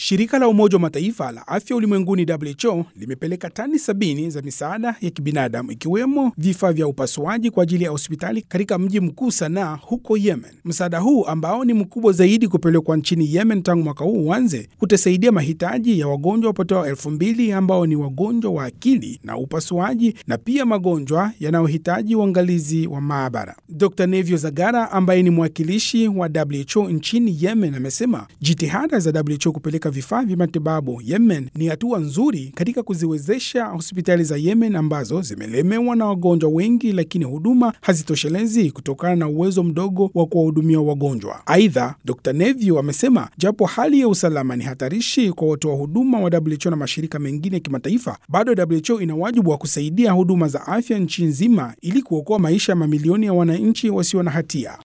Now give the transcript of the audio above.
Shirika la Umoja wa Mataifa la Afya Ulimwenguni WHO limepeleka tani sabini za misaada ya kibinadamu ikiwemo vifaa vya upasuaji kwa ajili ya hospitali katika mji mkuu Sanaa huko Yemen. Msaada huu ambao ni mkubwa zaidi kupelekwa nchini Yemen tangu mwaka huu uanze, utasaidia mahitaji ya wagonjwa wapatao elfu mbili ambao ni wagonjwa wa akili na upasuaji na pia magonjwa yanayohitaji uangalizi wa maabara. Dr Nevio Zagara ambaye ni mwakilishi wa WHO nchini Yemen amesema jitihada za WHO kupeleka vifaa vya matibabu Yemen ni hatua nzuri katika kuziwezesha hospitali za Yemen ambazo zimelemewa na wagonjwa wengi, lakini huduma hazitoshelezi kutokana na uwezo mdogo wa kuwahudumia wagonjwa. Aidha, Dr Nevio amesema japo hali ya usalama ni hatarishi kwa watoa huduma wa WHO na mashirika mengine ya kimataifa, bado WHO ina wajibu wa kusaidia huduma za afya nchi nzima ili kuokoa maisha ya mamilioni ya wananchi wasio na hatia.